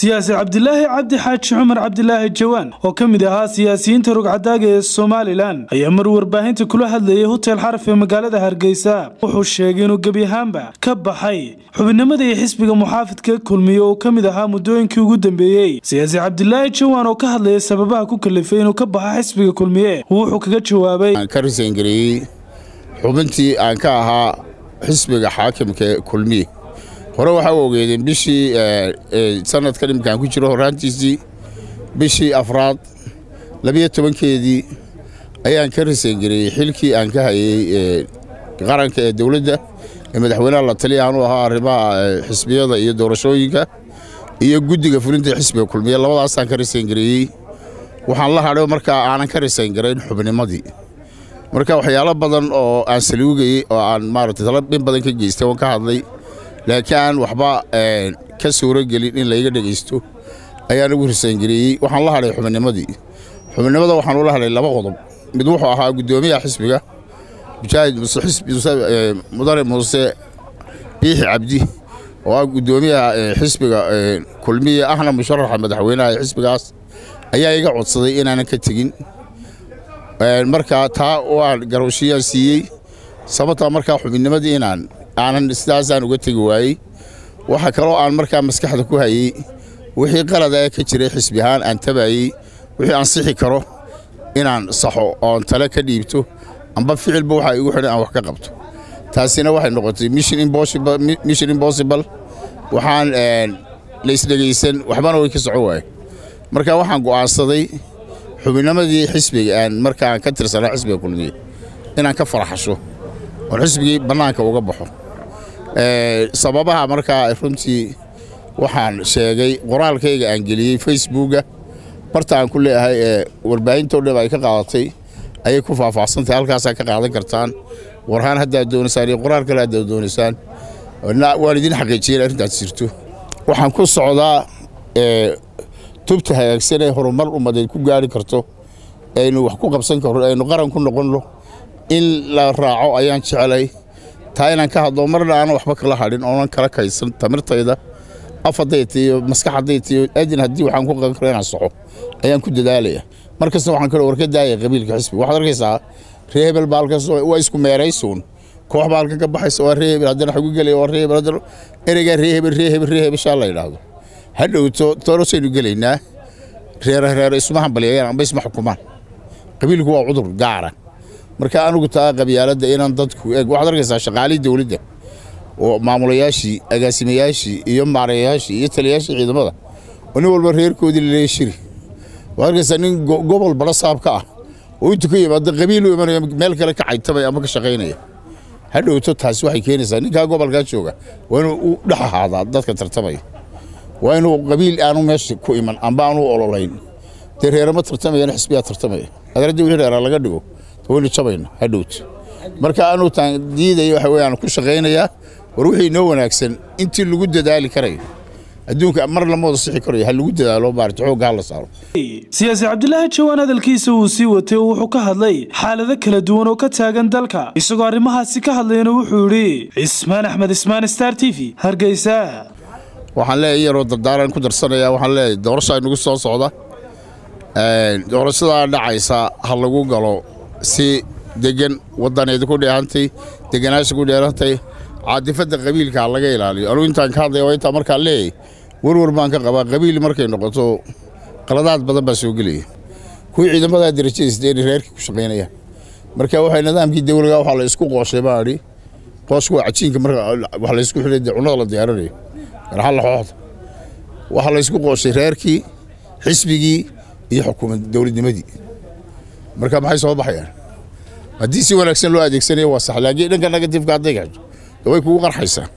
siyaasi cabdilaahi cabdi xaaji cumar cabdilaahi jawaan oo ka mid ahaa siyaasiyiinta rugcadaaga ee somalilan ayaa mar warbaahinta kula hadlayay hotel xaraf ee magaalada hargeysa wuxuu sheegay inuu gebi ahaanba ka baxay xubinimada iyo xisbiga muxaafidka kulmiye oo ka mid ahaa muddooyinkii ugu dambeeyey siyaasi cabdilaahi jawaan oo ka hadlaya sababaha ku kalifay inuu ka baxo xisbiga kulmiye wuxuu kaga jawaabay ka risayngareeyey xubintii aan ka ahaa xisbiga xaakimka kulmiye hore waxaa u ogeedeen bishii sanadkan iminkaan ku jiro horaantiisii bishii afraad labiyo tobankeedii ayaan ka risayngareeyey xilkii aan ka hayey qaranka ee dowladda ee madaxweynaha la taliya aan u ahaa arrimaha xisbiyada iyo doorashooyinka iyo guddiga fulinta xisbiga kulmiye labadaasaan ka risayngareeyey waxaan la hadhay markaa aanan ka risayn-garayn xubnimadii marka waxyaalo badan oo aan saluugayey oo aan maaragtay tala in badan ka geystay oon ka hadlay laakiin aan waxba ka suuro gelin in layga dhegaysto ayaan ugu risayngareeyey waxaan la hadhay xubinnimadii xubinimada waxaan ula hadhay laba qodob mid wuxuu ahaa guddoomiyaha xisbiga mujaahid mudane muuse biixi cabdi oo ah guddoomiyaha xisbiga kulmiye ahna musharaxa madaxweynaha ee xisbigaas ayaa iga codsaday inaanan ka tegin markaa taa waan garowshiyaan siiyey sababtaa markaa xubinnimadii inaan aanan sidaasaan uga tegi waayey waxa kaloo aan markaa maskaxda ku hayey wixii qalada ee ka jiray xisbi ahaan aan tabayey wixii aan sixi karo inaan saxo oon tale ka dhiibto amba ficilba waxaa igu xidhan aan wax ka qabto taasina waxay noqotay mission impossible waxaan laysdhegaysan waxbana way ka soco waaye marka waxaan go'aansaday xubinnimadii xisbiga aan markaan ka tirsanaa xisbiga kulmiye inaan ka faraxasho oon xisbigii bannaanka uga baxo sababaha markaa runtii waxaan sheegay qoraalkayga aan geliyey facebooka barta aan ku leeyahay ee warbaahintoo dhib ay ka qaadatay ayay ku faahfaahsantahay halkaasaa ka qaadan kartaan warhaan haddaad doonaysaan iyo qoraal kale haddaad doonaysaan waan idin xaqiijiyeen arrintaas jirto waxaan ku socdaa tubta hagaagsan ee horumar ummadeed ku gaari karto aynu wax ku qabsan karno aynu qaran ku noqonno in la raaco ayaan jecelay taa inaan ka hadlo marna aanan waxba kala hadhin oonan kala kaysan tamirtayda af hadday tiyo maskax hadday tiyo adin haddii waxaan ku qaban karo inaan soxo ayaan ku dadaalaya mar kasta waxaan kaloo warka daaya qabiilka xisbiga waxaad arkaysaa ree hebel baa halkaas waa isku meeraysuun koox baa halkan ka baxaysa waa ree hebel haddana xagu gelaya waa ree hebel haddana ereygaa ree hebel ree hebel ree hebel shaa la yidhaahdo hadhowto toorosaynu gelaynaa reera reero isma hambalyeeyaan amba isma xukumaan qabiilku waa cudur gaara marka anugu taa qabyaaladda inaan dadku eeg waxaad arkaysaa shaqaalihii dowladda oo maamulayaashii agaasimayaashii iyo maarayayaashii iyo taliyayaashii ciidamada oo nin walba reerkoodii laleeya shiri waxaad arkaysaa nin gobol badho saab ka ah oo intu ka yimaado qabiil u imanaya meel kale ka caytabaya ama ka shaqaynaya hadhowto taasi waxay keenaysaa ninkaa gobolkaa jooga waa inuu u dhex ahaadaa dadka tartamaya waa inuu qabiil aanu meesha ku iman amba aanu ololayn dee reerama tartamayana xisbiyaa tartamaya adaradi wixii reera laga dhigo waynu jabayna hadhowt marka anuu taan diidaya waxa weyaan ku shaqaynayaa war wixii inoo wanaagsan intii lagu dadaali karayo adduunka mar lama wada sixi karayo ha lagu dadaalo maarata xoogga ha la saaro siyaasi cabdilaahi jawaan hadalkiisa uu sii watay oo wuxuu ka hadlay xaalado kala duwan oo ka taagan dalka isagoo arrimahaasi ka hadlayna wuxuu yidhi cismaan axmed ismaan star t v hargeysa waxaan leeyahay yaroo dardaaran ku darsanaya waxaan leeyahay doorasha inagu soo socda doorashadaa dhacaysa ha lagu galo si degan waddaneeda ku dheehantay deganaasha ku dheerantay caadifadda qabiilka ha laga ilaaliyo anugu intaan ka hadlaya waa intaa markaan leeyahay warwar baan ka qabaa qabiil markay noqoto qaladaad badan baa soo gelaya kuwii ciidamadaa darajadiisa inay reerkii ku shaqaynayaan marka waxay nidaamkii dawlaga waxaa la isku qooshay baa idhi qoosku waa cajiinka marka wax la isku xidhay cunnada la diyaarinayo garxalla xooxda waxaa la isku qooshay reerkii xisbigii iyo xukuumad dowladnimadii marka maxay soo baxayaan haddii si wanaagsan loo adeegsanayo waa sax laakiin dhanka negatifka hadday gaxjo way kugu qarxaysaa